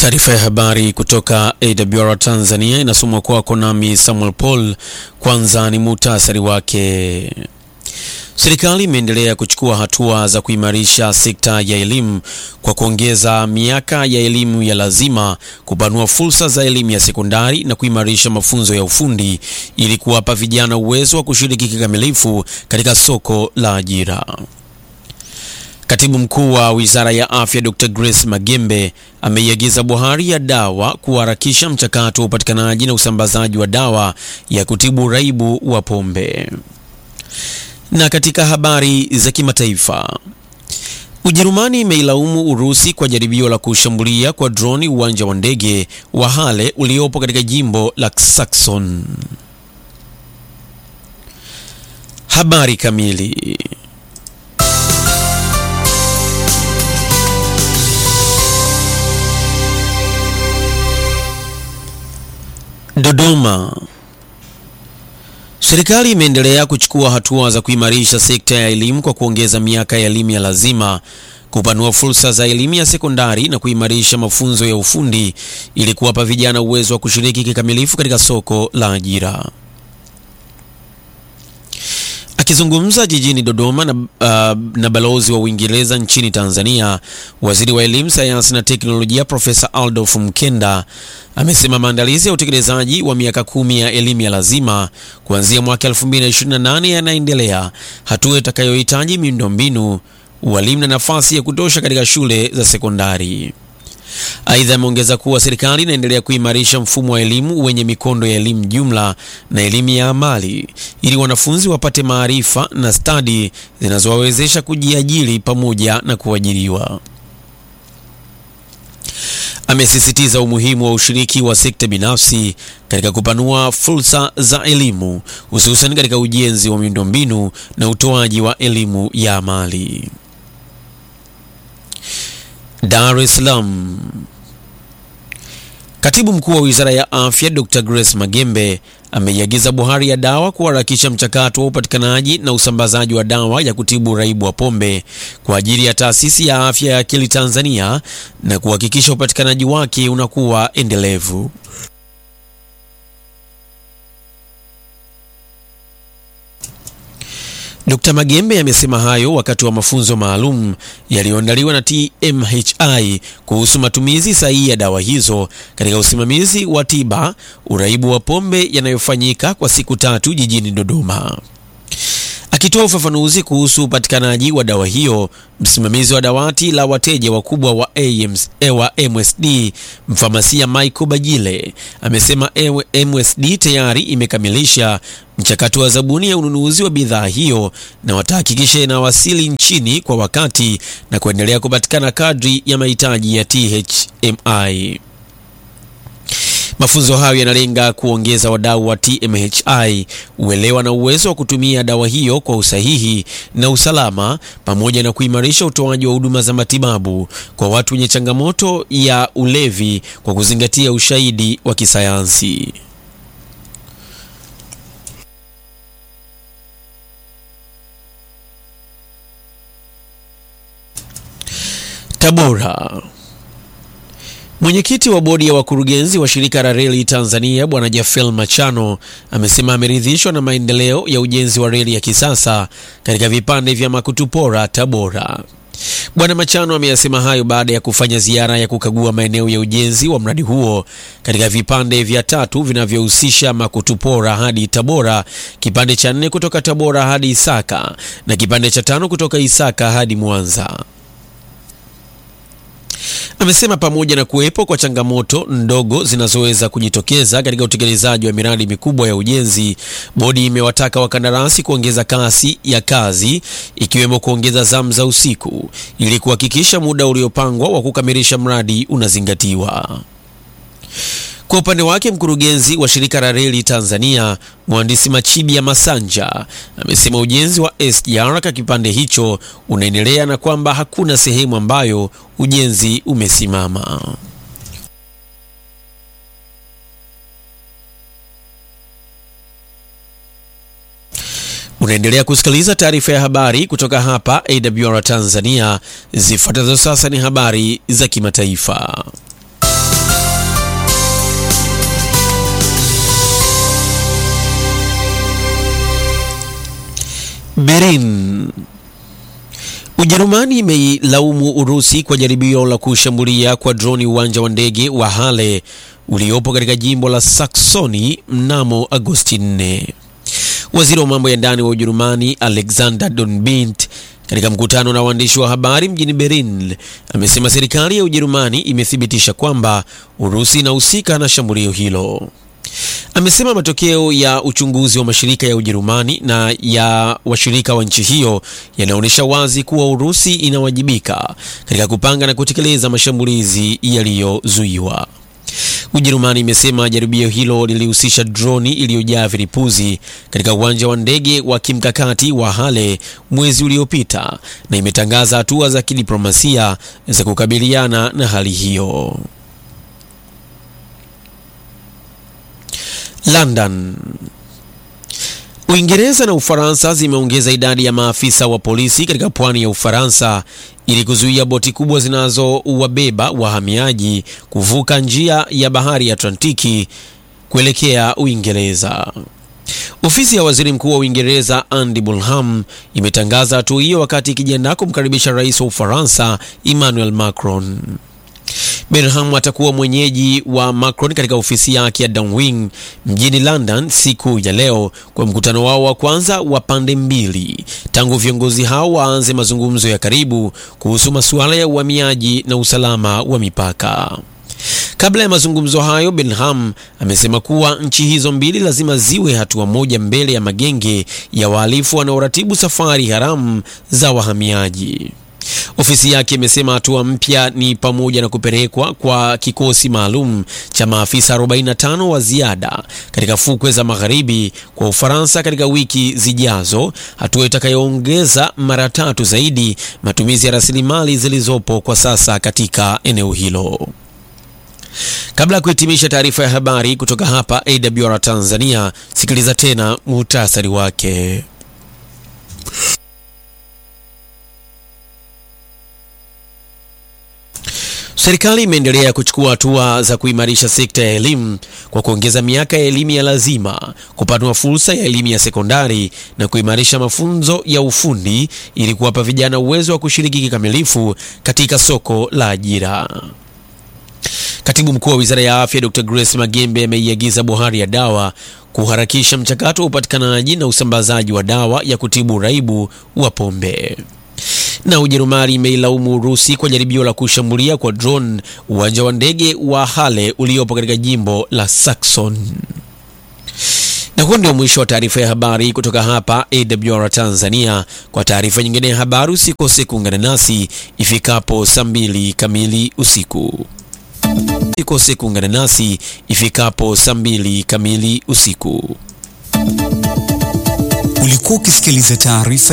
Taarifa ya habari kutoka AWR Tanzania inasomwa kwako nami Samuel Paul. Kwanza ni muhtasari wake. Serikali imeendelea kuchukua hatua za kuimarisha sekta ya elimu kwa kuongeza miaka ya elimu ya lazima, kupanua fursa za elimu ya sekondari na kuimarisha mafunzo ya ufundi ili kuwapa vijana uwezo wa kushiriki kikamilifu katika soko la ajira. Katibu mkuu wa Wizara ya Afya Dr. Grace Magembe ameiagiza bohari ya dawa kuharakisha mchakato wa upatikanaji na usambazaji wa dawa ya kutibu uraibu wa pombe. Na katika habari za kimataifa, Ujerumani imeilaumu Urusi kwa jaribio la kushambulia kwa droni uwanja wa ndege wa Halle uliopo katika jimbo la Saxon. Habari kamili Dodoma. Serikali imeendelea kuchukua hatua za kuimarisha sekta ya elimu kwa kuongeza miaka ya elimu ya lazima, kupanua fursa za elimu ya sekondari na kuimarisha mafunzo ya ufundi ili kuwapa vijana uwezo wa kushiriki kikamilifu katika soko la ajira. Akizungumza jijini Dodoma na, uh, na balozi wa Uingereza nchini Tanzania, waziri wa elimu, sayansi na teknolojia Profesa Adolf Mkenda amesema maandalizi ya utekelezaji wa miaka kumi ya elimu ya lazima kuanzia mwaka 2028 yanaendelea, hatua itakayohitaji miundombinu, walimu na nafasi ya kutosha katika shule za sekondari. Aidha, ameongeza kuwa serikali inaendelea kuimarisha mfumo wa elimu wenye mikondo ya elimu jumla na elimu ya amali ili wanafunzi wapate maarifa na stadi zinazowawezesha kujiajiri pamoja na kuajiriwa. Amesisitiza umuhimu wa ushiriki wa sekta binafsi katika kupanua fursa za elimu hususan katika ujenzi wa miundombinu na utoaji wa elimu ya amali. Dar es Salaam. Katibu mkuu wa Wizara ya Afya Dr. Grace Magembe ameiagiza bohari ya dawa kuharakisha mchakato wa upatikanaji na usambazaji wa dawa ya kutibu uraibu wa pombe kwa ajili ya Taasisi ya Afya ya Akili Tanzania na kuhakikisha upatikanaji wake unakuwa endelevu. Dr. Magembe amesema hayo wakati wa mafunzo maalum yaliyoandaliwa na TMHI kuhusu matumizi sahihi ya dawa hizo katika usimamizi wa tiba uraibu wa pombe yanayofanyika kwa siku tatu jijini Dodoma. Akitoa ufafanuzi kuhusu upatikanaji wa dawa hiyo, msimamizi wa dawati la wateja wakubwa wa AMS, wa MSD mfamasia Michael Bajile amesema MSD tayari imekamilisha mchakato wa zabuni ya ununuzi wa bidhaa hiyo na watahakikisha inawasili nchini kwa wakati na kuendelea kupatikana kadri ya mahitaji ya THMI. Mafunzo hayo yanalenga kuongeza wadau wa TMHI uelewa na uwezo wa kutumia dawa hiyo kwa usahihi na usalama pamoja na kuimarisha utoaji wa huduma za matibabu kwa watu wenye changamoto ya ulevi kwa kuzingatia ushahidi wa kisayansi. Tabora. Mwenyekiti wa bodi ya wakurugenzi wa shirika la reli Tanzania Bwana Jafel Machano amesema ameridhishwa na maendeleo ya ujenzi wa reli ya kisasa katika vipande vya Makutupora Tabora. Bwana Machano ameyasema hayo baada ya kufanya ziara ya kukagua maeneo ya ujenzi wa mradi huo katika vipande vya tatu vinavyohusisha Makutupora hadi Tabora, kipande cha nne kutoka Tabora hadi Isaka na kipande cha tano kutoka Isaka hadi Mwanza. Amesema pamoja na kuwepo kwa changamoto ndogo zinazoweza kujitokeza katika utekelezaji wa miradi mikubwa ya ujenzi, bodi imewataka wakandarasi kuongeza kasi ya kazi ikiwemo kuongeza zamu za usiku ili kuhakikisha muda uliopangwa wa kukamilisha mradi unazingatiwa. Kwa upande wake mkurugenzi wa shirika la reli Tanzania mhandisi Machibia Masanja amesema ujenzi wa SGR kwa kipande hicho unaendelea na kwamba hakuna sehemu ambayo ujenzi umesimama. Unaendelea kusikiliza taarifa ya habari kutoka hapa AWR Tanzania. Zifuatazo sasa ni habari za kimataifa. Berlin. Ujerumani imeilaumu Urusi kwa jaribio la kushambulia kwa droni uwanja wa ndege wa Halle uliopo katika jimbo la Saksoni mnamo Agosti 4. Waziri wa mambo ya ndani wa Ujerumani Alexander Donbindt katika mkutano na waandishi wa habari mjini Berlin amesema serikali ya Ujerumani imethibitisha kwamba Urusi inahusika na shambulio hilo. Amesema matokeo ya uchunguzi wa mashirika ya Ujerumani na ya washirika wa nchi hiyo yanaonyesha wazi kuwa Urusi inawajibika katika kupanga na kutekeleza mashambulizi yaliyozuiwa. Ujerumani imesema jaribio hilo lilihusisha droni iliyojaa vilipuzi katika uwanja wa ndege wa kimkakati wa Halle mwezi uliopita na imetangaza hatua za kidiplomasia za kukabiliana na hali hiyo. London. Uingereza na Ufaransa zimeongeza idadi ya maafisa wa polisi katika pwani ya Ufaransa ili kuzuia boti kubwa zinazowabeba wahamiaji kuvuka njia ya bahari ya Atlantiki kuelekea Uingereza. Ofisi ya Waziri Mkuu wa Uingereza Andy Bulham imetangaza hatua hiyo wakati ikijiandaa kumkaribisha Rais wa Ufaransa Emmanuel Macron. Benham atakuwa mwenyeji wa Macron katika ofisi yake ya Downing mjini London siku ya leo kwa mkutano wao wa kwanza wa pande mbili tangu viongozi hao waanze mazungumzo ya karibu kuhusu masuala ya uhamiaji na usalama wa mipaka. Kabla ya mazungumzo hayo, Benham amesema kuwa nchi hizo mbili lazima ziwe hatua moja mbele ya magenge ya wahalifu wanaoratibu safari haramu za wahamiaji. Ofisi yake imesema hatua mpya ni pamoja na kupelekwa kwa kikosi maalum cha maafisa 45 wa ziada katika fukwe za magharibi kwa Ufaransa katika wiki zijazo, hatua itakayoongeza mara tatu zaidi matumizi ya rasilimali zilizopo kwa sasa katika eneo hilo. Kabla ya kuhitimisha taarifa ya habari kutoka hapa AWR Tanzania, sikiliza tena muhtasari wake. Serikali imeendelea kuchukua hatua za kuimarisha sekta ya elimu kwa kuongeza miaka ya elimu ya lazima, kupanua fursa ya elimu ya sekondari na kuimarisha mafunzo ya ufundi ili kuwapa vijana uwezo wa kushiriki kikamilifu katika soko la ajira. Katibu mkuu wa Wizara ya Afya Dr. Grace Magembe ameiagiza bohari ya dawa kuharakisha mchakato wa upatikanaji na usambazaji wa dawa ya kutibu uraibu wa pombe. Na Ujerumani imeilaumu Urusi kwa jaribio la kushambulia kwa drone uwanja wa ndege wa Halle uliopo katika jimbo la Saxon. Na huo ndio mwisho wa taarifa ya habari kutoka hapa AWR Tanzania. Kwa taarifa nyingine ya habari usikose kuungana nasi ifikapo saa mbili kamili usiku. Usikose kuungana nasi ifikapo saa mbili kamili usiku. Ulikuwa ukisikiliza taarifa